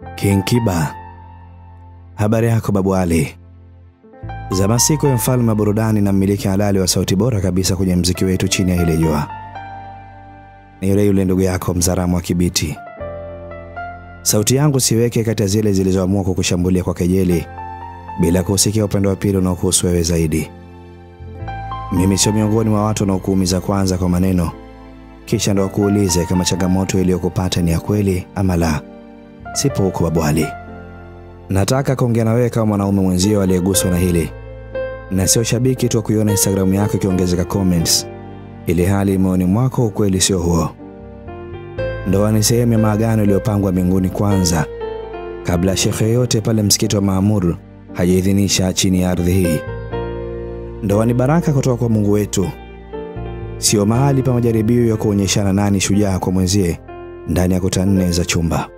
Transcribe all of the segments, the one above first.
King Kiba, habari yako babu Ali? Zama siku ya mfalme wa burudani na mmiliki halali wa sauti bora kabisa kwenye mziki wetu chini ya ile jua, ni yule yule ndugu yako Mzaramo wa Kibiti. Sauti yangu siweke kati ya zile zilizoamua kukushambulia kwa kejeli bila kusikia upande wa pili unaokuhusu wewe zaidi. Mimi sio miongoni mwa watu wanaokuumiza kwanza kwa maneno, kisha ndo wakuulize kama changamoto iliyokupata ni ya kweli ama la. Sipo huko babu Ali. Nataka kuongea na wewe kama mwanaume mwenzio aliyeguswa na hili, na sio shabiki tu wa kuiona Instagram yako ikiongezeka comments, ili hali moyoni mwako ukweli sio huo. Ndoa ni sehemu ya maagano iliyopangwa mbinguni kwanza, kabla ya shekhe yote pale msikiti wa Maamur hajaidhinisha chini ya ardhi hii. Ndoa ni baraka kutoka kwa Mungu wetu, sio mahali pa majaribio ya kuonyeshana nani shujaa kwa mwenzie ndani ya kuta nne za chumba.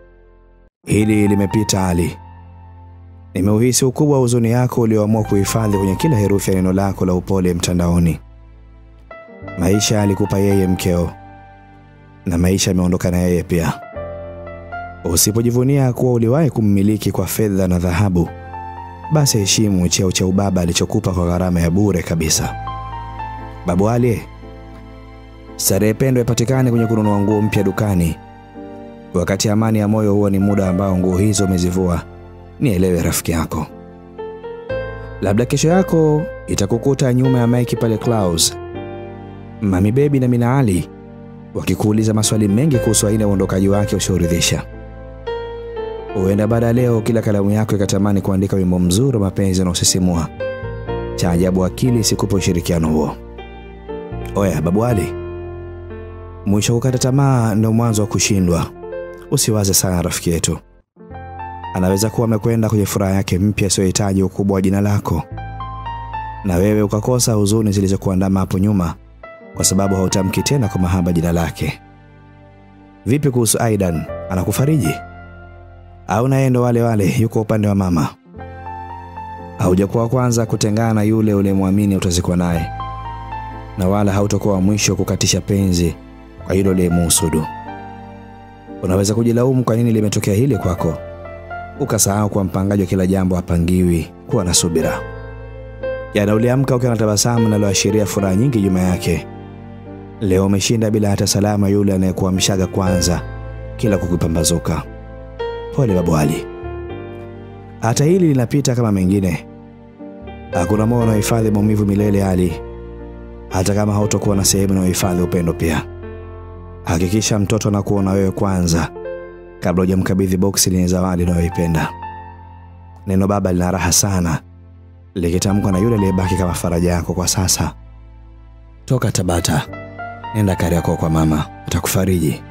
Hili limepita Ali. Nimeuhisi ukubwa wa huzuni yako ulioamua kuhifadhi kwenye kila herufi ya neno lako la upole mtandaoni. Maisha alikupa yeye mkeo, na maisha yameondoka na yeye pia. Usipojivunia kuwa uliwahi kummiliki kwa fedha na dhahabu, basi heshimu cheo cha ubaba alichokupa kwa gharama ya bure kabisa. Babu Ali, starehe pendwa ipatikane kwenye kununua nguo mpya dukani, wakati amani ya moyo huwa ni muda ambao nguo hizo umezivua. Nielewe rafiki yako, labda kesho yako itakukuta nyuma ya maiki pale Clouds, Mami Baby na Mina Ali wakikuuliza maswali mengi kuhusu aina ya uondokaji wake usioridhisha. Huenda baada ya leo kila kalamu yako ikatamani kuandika wimbo mzuri wa mapenzi unaosisimua. Cha ajabu akili isikupe ushirikiano huo. Oya babu Ali, mwisho kukata tamaa ndio mwanzo wa kushindwa. Usiwaze sana rafiki yetu, anaweza kuwa amekwenda kwenye furaha yake mpya isiyohitaji ukubwa wa jina lako, na wewe ukakosa huzuni zilizokuandama hapo nyuma kwa sababu hautamki tena kwa mahaba jina lake. Vipi kuhusu Aidan, anakufariji au naye ndo wale wale yuko upande wa mama? Haujakuwa kwanza kutengana na yule uliyemwamini utazikwa naye, na wala hautakuwa wa mwisho kukatisha penzi kwa yule uliyemuhusudu. Unaweza kujilaumu kwa nini limetokea hili kwako, ukasahau kuwa mpangaji wa kila jambo hapangiwi. Kuwa na subira. Jana uliamka ukiwa na tabasamu linaloashiria furaha nyingi nyuma yake. Leo umeshinda bila hata salama yule anayekuamshaga kwanza kila kukipambazuka. Pole babu Ali, hata hili linapita kama mengine. Hakuna moyo unaohifadhi maumivu milele Ali, hata kama hautakuwa na sehemu inayohifadhi upendo pia. Hakikisha mtoto anakuona wewe kwanza kabla hujamkabidhi boksi lenye zawadi unayoipenda. Neno baba lina raha sana likitamkwa na yule aliyebaki kama faraja yako kwa sasa. Toka Tabata, nenda Kariakoo kwa mama, atakufariji.